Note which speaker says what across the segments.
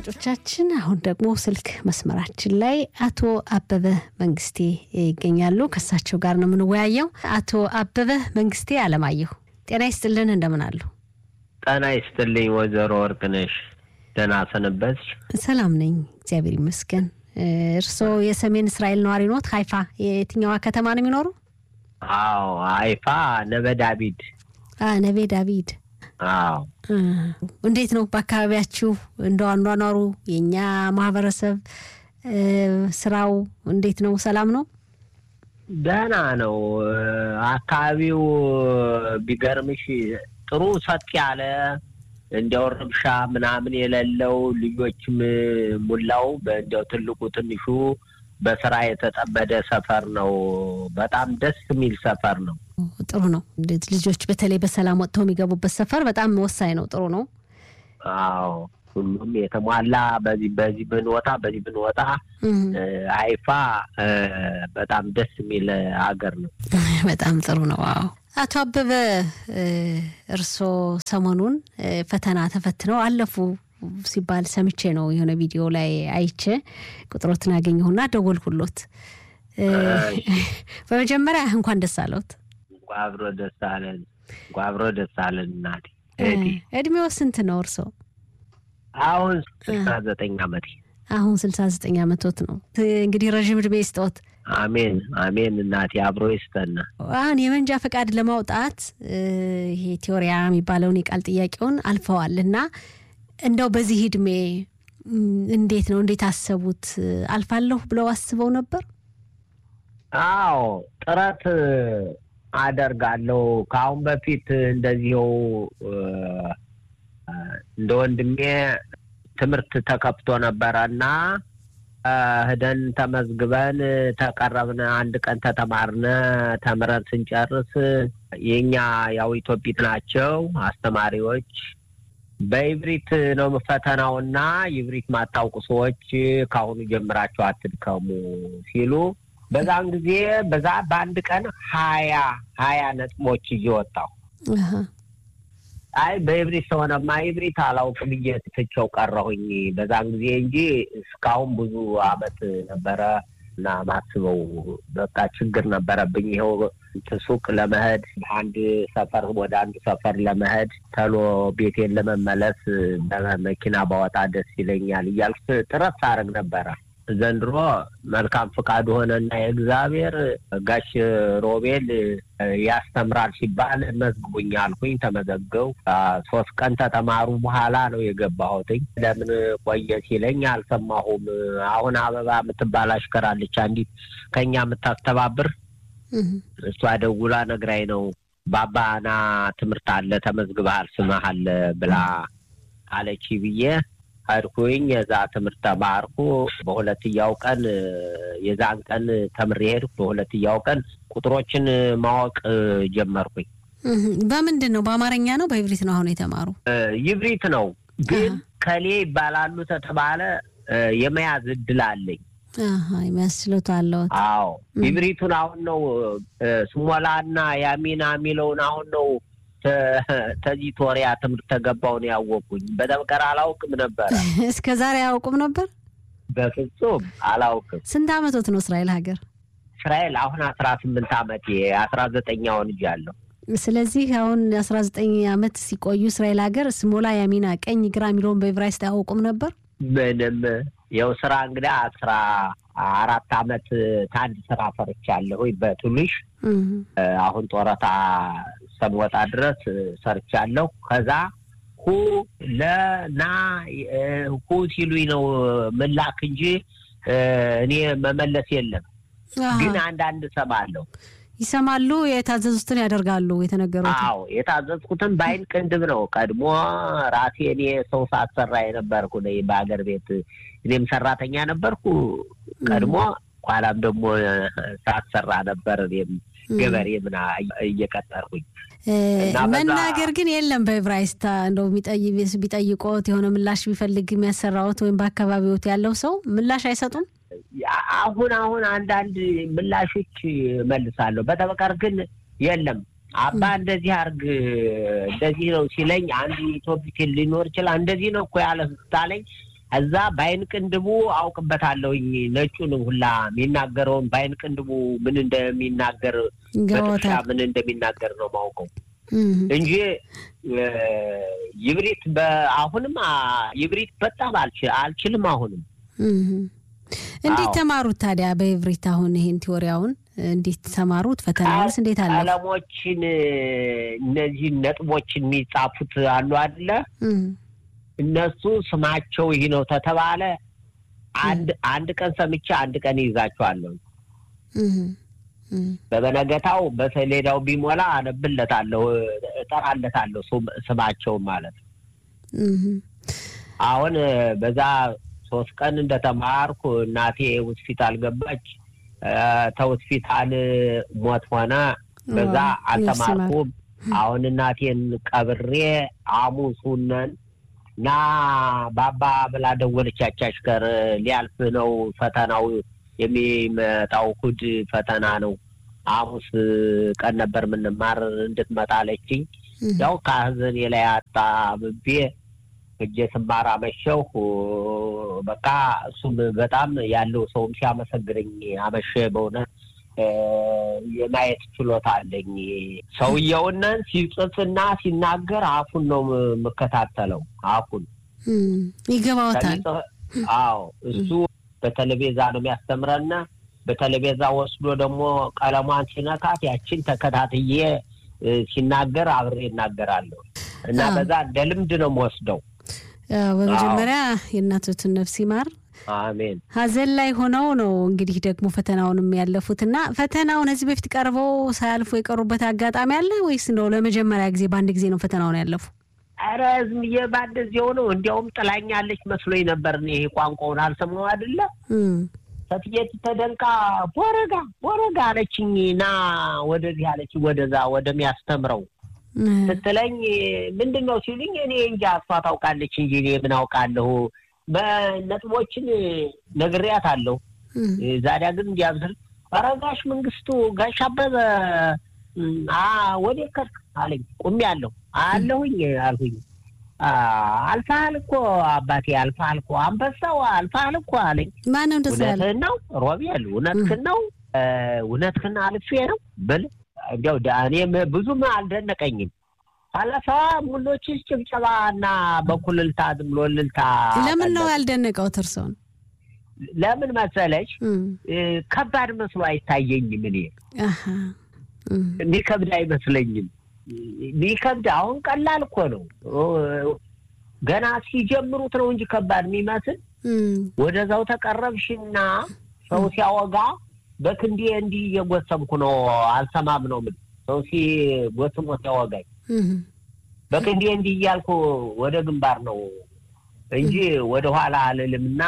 Speaker 1: አድማጮቻችን አሁን ደግሞ ስልክ መስመራችን ላይ አቶ አበበ መንግስቴ ይገኛሉ። ከእሳቸው ጋር ነው የምንወያየው። አቶ አበበ መንግስቴ አለማየሁ ጤና ይስጥልን፣ እንደምን አሉ?
Speaker 2: ጤና ይስጥልኝ ወይዘሮ ወርቅነሽ ደህና ሰነበትሽ?
Speaker 1: ሰላም ነኝ እግዚአብሔር ይመስገን። እርስዎ የሰሜን እስራኤል ነዋሪ ኖት? ሀይፋ የትኛዋ ከተማ ነው የሚኖሩ?
Speaker 2: አዎ ሀይፋ ነበ ዳቢድ።
Speaker 1: ነቤ ዳቪድ
Speaker 2: አዎ
Speaker 1: እንዴት ነው በአካባቢያችሁ እንደ አኗኗሩ የእኛ ማህበረሰብ ስራው እንዴት ነው? ሰላም ነው?
Speaker 2: ደህና ነው። አካባቢው ቢገርምሽ ጥሩ ሰጥ ያለ እንዲያው ረብሻ ምናምን የሌለው ልጆችም ሙላው እንዲያው ትልቁ ትንሹ በስራ የተጠመደ ሰፈር ነው። በጣም ደስ የሚል ሰፈር ነው።
Speaker 1: ጥሩ ነው። ልጆች በተለይ በሰላም ወጥተው የሚገቡበት ሰፈር በጣም ወሳኝ ነው። ጥሩ ነው።
Speaker 2: አዎ ሁሉም የተሟላ በዚህ በዚህ ብንወጣ በዚህ ብንወጣ ሀይፋ በጣም ደስ የሚል ሀገር ነው።
Speaker 1: በጣም ጥሩ ነው። አዎ አቶ አበበ እርስዎ ሰሞኑን ፈተና ተፈትነው አለፉ ሲባል ሰምቼ ነው የሆነ ቪዲዮ ላይ አይቼ ቁጥሮትን ያገኘሁና ደወልኩሎት። በመጀመሪያ እንኳን ደስ አለዎት።
Speaker 2: እንኳ አብሮ ደስ አለን። እንኳ አብሮ ደስ አለን። እናቴ
Speaker 1: እድሜው ስንት ነው እርስዎ?
Speaker 2: አሁን ስልሳ ዘጠኝ ዓመቴ።
Speaker 1: አሁን ስልሳ ዘጠኝ ዓመቶት ነው። እንግዲህ ረዥም እድሜ ይስጠዎት።
Speaker 2: አሜን አሜን። እናቴ አብሮ ይስጠና።
Speaker 1: አሁን የመንጃ ፈቃድ ለማውጣት ይሄ ቴዎሪያ የሚባለውን የቃል ጥያቄውን አልፈዋል እና እንደው በዚህ እድሜ እንዴት ነው እንዴት አሰቡት? አልፋለሁ ብለው አስበው ነበር?
Speaker 2: አዎ ጥረት አደርጋለሁ። ከአሁን በፊት እንደዚሁ እንደ ወንድሜ ትምህርት ተከፍቶ ነበረ እና ህደን ተመዝግበን ተቀረብን። አንድ ቀን ተተማርነ ተምረን ስንጨርስ የኛ ያው ኢትዮጵት ናቸው አስተማሪዎች በኢብሪት ነው ፈተናውና ኢብሪት ማታውቁ ሰዎች ከአሁኑ ጀምራችሁ አትድከሙ ሲሉ በዛን ጊዜ በዛ በአንድ ቀን ሀያ ሀያ ነጥቦች እየወጣሁ አይ በኢብሪት ስለሆነማ ኢብሪት አላውቅም ብዬ ትቼው ቀረሁኝ በዛን ጊዜ እንጂ እስካሁን ብዙ አመት ነበረ እና ማስበው በቃ ችግር ነበረብኝ። ይኸው ሱቅ ለመሄድ አንድ ሰፈር ወደ አንዱ ሰፈር ለመሄድ ተሎ ቤቴን ለመመለስ በመኪና ባወጣ ደስ ይለኛል እያልኩ ጥረት ሳደርግ ነበረ። ዘንድሮ መልካም ፍቃድ ሆነና የእግዚአብሔር ጋሽ ሮቤል ያስተምራል ሲባል መዝግቡኝ አልኩኝ። ተመዘገው ሶስት ቀን ተተማሩ በኋላ ነው የገባሁትኝ። ለምን ቆየ ሲለኝ አልሰማሁም። አሁን አበባ የምትባል አሽከራለች አንዲት ከኛ የምታስተባብር እሷ ደውላ ነግራኝ ነው ባባና ትምህርት አለ ተመዝግበሃል ስምህ አለ ብላ አለች ብዬ ሄድኩኝ። የዛ ትምህርት ተማርኩ። በሁለትያው ቀን የዛን ቀን ተምሬ ሄድኩ። በሁለትያው ቀን ቁጥሮችን ማወቅ ጀመርኩኝ።
Speaker 1: በምንድን ነው? በአማርኛ ነው በኢብሪት ነው አሁን የተማሩ?
Speaker 2: ይብሪት ነው ግን ከሌ ይባላሉ ተተባለ የመያዝ እድል አለኝ።
Speaker 1: የሚያስችሉት አለዎት?
Speaker 2: አዎ ይብሪቱን አሁን ነው ስሞላና ያሚና የሚለውን አሁን ነው ተዚህ ቶሪያ ትምህርት ተገባውን ያወቁኝ። በደብቀር አላውቅም ነበረ።
Speaker 1: እስከ ዛሬ አያውቁም ነበር?
Speaker 2: በፍጹም አላውቅም።
Speaker 1: ስንት አመቶት ነው እስራኤል ሀገር?
Speaker 2: እስራኤል አሁን አስራ ስምንት አመት አስራ ዘጠኛውን ልጅ አለሁ።
Speaker 1: ስለዚህ አሁን አስራ ዘጠኝ አመት ሲቆዩ እስራኤል ሀገር ስሞላ ያሚና ቀኝ ግራ የሚለውን በዕብራይስጥ አያውቁም ነበር?
Speaker 2: ምንም የው ስራ እንግዲህ አስራ አራት አመት ከአንድ ስራ ፈርቻለሁ በትንሽ አሁን ጦረታ እስከምወጣ ድረስ ሰርቻለሁ። ከዛ ሁ ለና ሁ ሲሉኝ ነው ምላክ እንጂ እኔ መመለስ የለም። ግን አንዳንድ እሰማለሁ።
Speaker 1: ይሰማሉ፣ የታዘዙትን ያደርጋሉ። የተነገሩት
Speaker 2: አዎ፣ የታዘዝኩትን በአይን ቅንድብ ነው። ቀድሞ ራሴ እኔ ሰው ሳሰራ የነበርኩ ነኝ በሀገር ቤት እኔም ሰራተኛ ነበርኩ ቀድሞ። ኋላም ደግሞ ሳሰራ ነበር እኔም ገበሬ ምና እየቀጠርኩኝ
Speaker 1: መናገር ግን የለም በዕብራይስጥ እንደው ቢጠይቆት የሆነ ምላሽ ቢፈልግ የሚያሰራዎት ወይም በአካባቢዎት ያለው ሰው ምላሽ አይሰጡም።
Speaker 2: አሁን አሁን አንዳንድ ምላሾች መልሳለሁ። በተበቀር ግን የለም። አባ እንደዚህ አርግ እንደዚህ ነው ሲለኝ አንድ ኢትዮፒክ ሊኖር ይችላል። እንደዚህ ነው እኮ ያለ ስታለኝ እዛ በአይን ቅንድቡ አውቅበታለሁኝ ነጩን ሁላ የሚናገረውን በአይን ቅንድቡ ምን እንደሚናገር በጥሻ ምን እንደሚናገር ነው ማውቀው እንጂ ይብሪት አሁንም ይብሪት በጣም አልችልም። አሁንም
Speaker 1: እንዴት ተማሩት ታዲያ በይብሪት? አሁን ይሄን ቲዎሪያውን እንዴት ተማሩት? ፈተናውንስ እንዴት አለ?
Speaker 2: ቀለሞችን እነዚህ ነጥቦችን የሚጻፉት አሉ አይደለ? እነሱ ስማቸው ይህ ነው ተተባለ አንድ አንድ ቀን ሰምቼ አንድ ቀን ይይዛቸዋለሁ። በበነገታው በሰሌዳው ቢሞላ አነብለታለሁ፣ እጠራለታለሁ ስማቸውን ማለት ነው። አሁን በዛ ሶስት ቀን እንደተማርኩ እናቴ ሆስፒታል ገባች። ተሆስፒታል ሞት ሆነ። በዛ አልተማርኩም። አሁን እናቴን ቀብሬ ሐሙሱነን እና ባባ ብላ ደወለች። ያቻች ከር ሊያልፍ ነው ፈተናው የሚመጣው እሑድ ፈተና ነው። ሐሙስ ቀን ነበር የምንማር እንድትመጣ አለችኝ። ያው ከሀዘኔ ላይ አጣብቤ እጄ ስማር አመሸሁ። በቃ እሱም በጣም ያለው ሰውም ሲያመሰግነኝ አመሸ። በእውነት የማየት ችሎታ አለኝ። ሰውየውነን ሲጽፍና ሲናገር አፉን ነው የምከታተለው። አፉን
Speaker 1: ይገባዎታል።
Speaker 2: አዎ እሱ በቴሌቪዛ ነው የሚያስተምረና በቴሌቪዛ ወስዶ ደግሞ ቀለሟን ሲነካት ያችን ተከታትዬ ሲናገር አብሬ እናገራለሁ እና በዛ እንደ ልምድ ነው የምወስደው።
Speaker 1: በመጀመሪያ የእናቶትን ነፍስ ይማር።
Speaker 2: አሜን።
Speaker 1: ሀዘን ላይ ሆነው ነው እንግዲህ ደግሞ ፈተናውንም ያለፉት እና ፈተናውን እዚህ በፊት ቀርበው ሳያልፉ የቀሩበት አጋጣሚ አለ ወይስ ነው ለመጀመሪያ ጊዜ በአንድ ጊዜ ነው ፈተናውን ያለፉ?
Speaker 2: ኧረ ዝም ብዬ ባደዚያው ነው። እንዲያውም ጥላኛለች መስሎኝ ነበር። ይሄ ቋንቋውን አልሰማው አይደለ ሰትየት ተደንቃ ቦረጋ ቦረጋ አለችኝ። ና ወደዚህ አለችኝ፣ ወደዛ ወደሚያስተምረው ስትለኝ ምንድን ነው ሲሉኝ እኔ እንጃ እሷ ታውቃለች እንጂ እኔ ምን አውቃለሁ። በነጥቦችን ነግሬያት አለሁ። ዛዲያ ግን እንዲያብስል ኧረ ጋሽ መንግስቱ ጋሽ አበበ ወደ ከርክ አለኝ። ቁሜ አለሁ አለሁኝ አልሁኝ። አልፋሃል እኮ አባቴ አልፋሃል እኮ አንበሳው አልፋሃል እኮ አለኝ።
Speaker 1: ማነው እንደዛ ያለ?
Speaker 2: እውነትህን ነው ሮቤል፣ እውነትህን ነው እውነትህን አልፌ ነው ብል እንዲያው እኔም ብዙም አልደነቀኝም። አለፋ ሙሎችስ ጭብጨባ እና በኩልልታ ዝም ብሎ እልልታ።
Speaker 1: ለምን ነው ያልደነቀው እርስዎን?
Speaker 2: ለምን መሰለች ከባድ መስሎ አይታየኝም። እኔ የሚከብድ አይመስለኝም። የሚከብድ አሁን ቀላል እኮ ነው። ገና ሲጀምሩት ነው እንጂ ከባድ የሚመስል ወደዛው ተቀረብሽና ሰው ሲያወጋ በክንዴ እንዲህ እየጎሰምኩ ነው። አልሰማም ነው ምን ሰው ሲጎስሞ ሲያወጋኝ በክንዴ እንዲህ እያልኩ ወደ ግንባር ነው እንጂ ወደ ኋላ አልልምና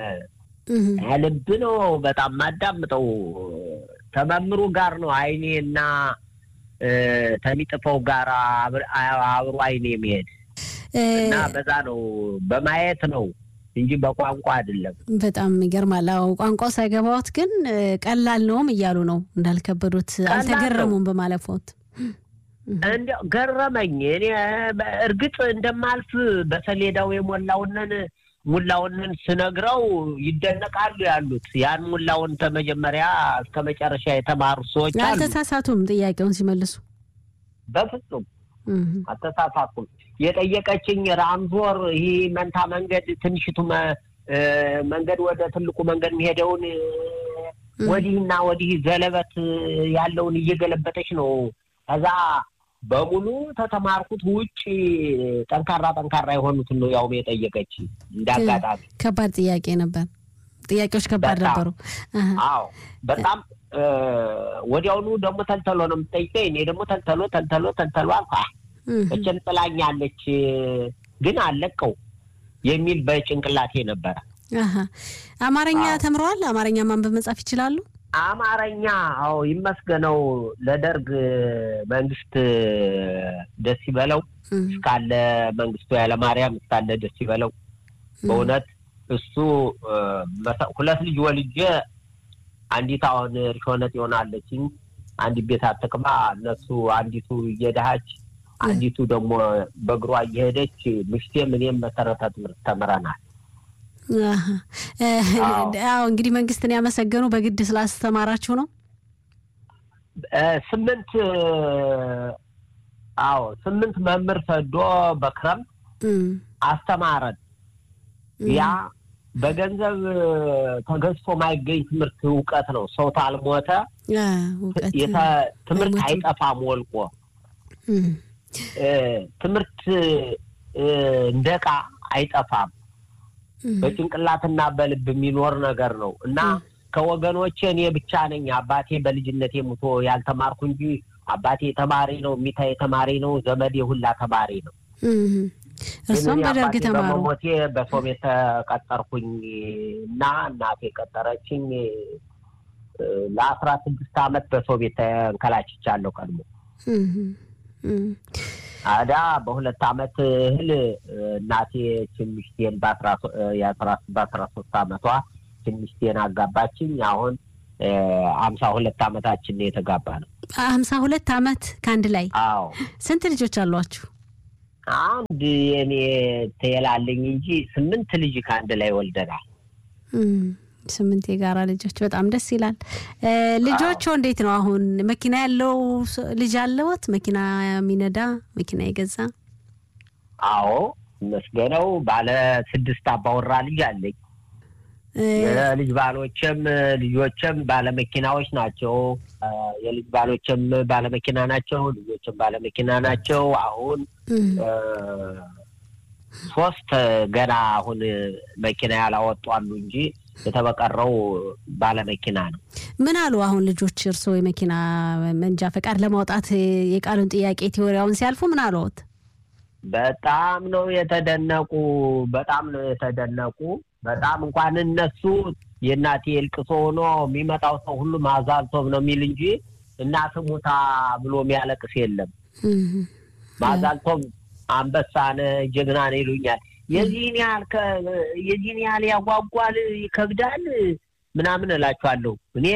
Speaker 2: ልብ ነው በጣም ማዳምጠው ተመምሩ ጋር ነው አይኔ እና ተሚጥፈው ጋር አብሮ አይኔ የሚሄድ እና በዛ ነው በማየት ነው እንጂ በቋንቋ አይደለም።
Speaker 1: በጣም ይገርማል። አዎ ቋንቋው ሳይገባዎት ግን ቀላል ነውም እያሉ ነው እንዳልከበዱት አልተገረሙም በማለፎት
Speaker 2: እንዲያው ገረመኝ። እኔ እርግጥ እንደማልፍ በሰሌዳው የሞላውንን ሙላውንን ስነግረው ይደነቃሉ ያሉት ያን ሙላውን ከመጀመሪያ እስከ መጨረሻ የተማሩ ሰዎች አሉ።
Speaker 1: አልተሳሳቱም ጥያቄውን ሲመልሱ
Speaker 2: በፍጹም አልተሳሳቱም። የጠየቀችኝ ራምዞር ይህ መንታ መንገድ ትንሽቱ መንገድ ወደ ትልቁ መንገድ የሚሄደውን ወዲህና ወዲህ ዘለበት ያለውን እየገለበጠች ነው። ከዛ በሙሉ ተተማርኩት ውጭ ጠንካራ ጠንካራ የሆኑትን ነው ያውም የጠየቀች። እንዳጋጣሚ
Speaker 1: ከባድ ጥያቄ ነበር። ጥያቄዎች ከባድ ነበሩ።
Speaker 2: አዎ በጣም ወዲያውኑ ደግሞ ተልተሎ ነው የምጠይቀኝ። እኔ ደግሞ ተልተሎ ተልተሎ ተልተሎ አልኳ። እችን ጥላኛለች ግን አለቀው የሚል በጭንቅላቴ ነበረ።
Speaker 1: አማርኛ ተምረዋል? አማርኛ ማንበብ መጻፍ ይችላሉ?
Speaker 2: አማርኛ አዎ ይመስገነው። ለደርግ መንግስት ደስ ይበለው እስካለ መንግስቱ ኃይለማርያም እስካለ ደስ ይበለው። በእውነት እሱ ሁለት ልጅ ወልጄ አንዲት አሁን ርሾነት ይሆናለችኝ አንዲት ቤት አትቅባ እነሱ አንዲቱ እየደሃች አንዲቱ ደግሞ በእግሯ እየሄደች ምሽቴም እኔም መሰረተ ትምህርት ተምረናል
Speaker 1: አዎ እንግዲህ መንግስትን ያመሰገኑ በግድ ስላስተማራችሁ ነው።
Speaker 2: ስምንት አዎ ስምንት መምህር ሰዶ በክረምት አስተማረን። ያ በገንዘብ ተገዝቶ ማይገኝ ትምህርት እውቀት ነው። ሰው ታልሞተ ትምህርት አይጠፋም ወልቆ ትምህርት እንደ ዕቃ አይጠፋም። በጭንቅላትና በልብ የሚኖር ነገር ነው እና ከወገኖቼ እኔ ብቻ ነኝ አባቴ በልጅነቴ ሙቶ ያልተማርኩ እንጂ አባቴ ተማሪ ነው፣ ሚታዬ ተማሪ ነው፣ ዘመዴ ሁላ ተማሪ ነው።
Speaker 1: እርሷም በደርግ ተማሩ።
Speaker 2: በሞቴ በሶቪየት ተቀጠርኩኝ እና እናቴ ቀጠረችኝ። ለአስራ ስድስት አመት በሶቪየት ተንከላችቻለሁ ቀድሞ አዳ በሁለት አመት እህል እናቴ ትንሽቴን በአስራ ሶስት አመቷ ትንሽቴን አጋባችኝ። አሁን ሀምሳ ሁለት አመታችን የተጋባ ነው።
Speaker 1: ሀምሳ ሁለት አመት ከአንድ ላይ።
Speaker 2: አዎ።
Speaker 1: ስንት ልጆች አሏችሁ?
Speaker 2: አንድ የኔ ትየላለኝ እንጂ ስምንት ልጅ ከአንድ ላይ ወልደናል።
Speaker 1: ስምንት የጋራ ልጆች በጣም ደስ ይላል። ልጆቹ እንዴት ነው አሁን? መኪና ያለው ልጅ አለዎት? መኪና የሚነዳ መኪና የገዛ?
Speaker 2: አዎ መስገነው ባለ ስድስት አባወራ ልጅ አለኝ። የልጅ ባሎችም ልጆችም ባለመኪናዎች ናቸው። የልጅ ባሎችም ባለመኪና ናቸው። ልጆችም ባለመኪና ናቸው። አሁን ሶስት ገና አሁን መኪና ያላወጡ አሉ እንጂ የተበቀረው ባለመኪና ነው።
Speaker 1: ምን አሉ አሁን ልጆች እርስዎ የመኪና መንጃ ፈቃድ ለማውጣት የቃሉን ጥያቄ ቴዎሪያውን ሲያልፉ ምን አለዎት?
Speaker 2: በጣም ነው የተደነቁ። በጣም ነው የተደነቁ። በጣም እንኳን እነሱ የእናቴ እልቅሶ ሆኖ የሚመጣው ሰው ሁሉ ማዛልቶም ነው የሚል እንጂ እናት ሙታ ብሎ የሚያለቅስ የለም። ማዛልቶም አንበሳነ ጀግናነ ይሉኛል። የዚህን ያህል የዚህን ያህል ያጓጓል ይከብዳል ምናምን እላችኋለሁ። እኔ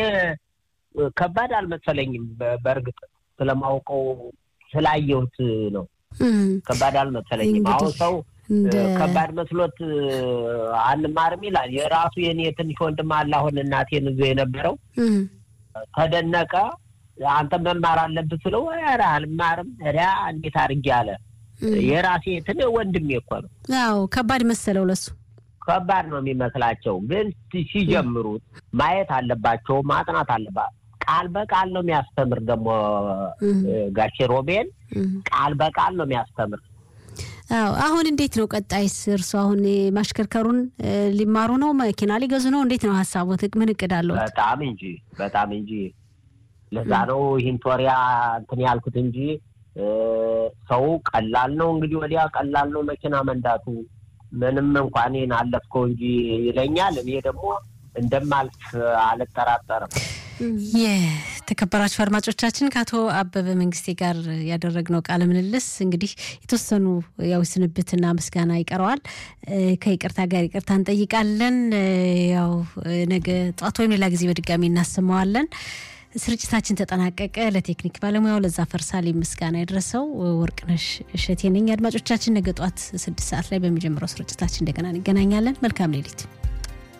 Speaker 2: ከባድ አልመሰለኝም። በእርግጥ ስለማውቀው ስላየሁት ነው። ከባድ አልመሰለኝም። አሁን ሰው ከባድ መስሎት አንማርም ይላል። የራሱ የኔ ትንሽ ወንድም አለ አሁን እናቴን ይዞ የነበረው ተደነቀ። አንተ መማር አለብህ ስለው ኧረ አልማርም ሪያ እንዴት አድርጌ አለ። የራሴ ትን ወንድሜ እኮ ነው።
Speaker 1: አዎ ከባድ መሰለው ለሱ
Speaker 2: ከባድ ነው የሚመስላቸው፣ ግን ሲጀምሩት ማየት አለባቸው፣ ማጥናት አለባቸው። ቃል በቃል ነው የሚያስተምር። ደግሞ ጋሼ ሮቤል ቃል በቃል ነው የሚያስተምር።
Speaker 1: አዎ አሁን እንዴት ነው ቀጣይስ? እርሱ አሁን ማሽከርከሩን ሊማሩ ነው? መኪና ሊገዙ ነው? እንዴት ነው ሀሳቦት? ምን እቅድ አለው?
Speaker 2: በጣም እንጂ በጣም እንጂ። ለዛ ነው ይህን ቶሪያ እንትን ያልኩት እንጂ ሰው ቀላል ነው እንግዲህ ወዲያ ቀላል ነው መኪና መንዳቱ። ምንም እንኳን ይህን አለፍከው እንጂ ይለኛል። እኔ ደግሞ እንደማልፍ አልጠራጠርም።
Speaker 1: የተከበራችሁ አድማጮቻችን ከአቶ አበበ መንግስቴ ጋር ያደረግነው ቃለ ምልልስ እንግዲህ የተወሰኑ ያው ስንብትና ምስጋና ይቀረዋል። ከይቅርታ ጋር ይቅርታ እንጠይቃለን። ያው ነገ ጠዋት ወይም ሌላ ጊዜ በድጋሚ እናሰማዋለን። ስርጭታችን ተጠናቀቀ። ለቴክኒክ ባለሙያው ለዛ ፈርሳሌ ምስጋና የደረሰው ወርቅነሽ እሸቴ ነኝ። አድማጮቻችን ነገ ጠዋት ስድስት ሰዓት ላይ በሚጀምረው ስርጭታችን እንደገና እንገናኛለን። መልካም ሌሊት።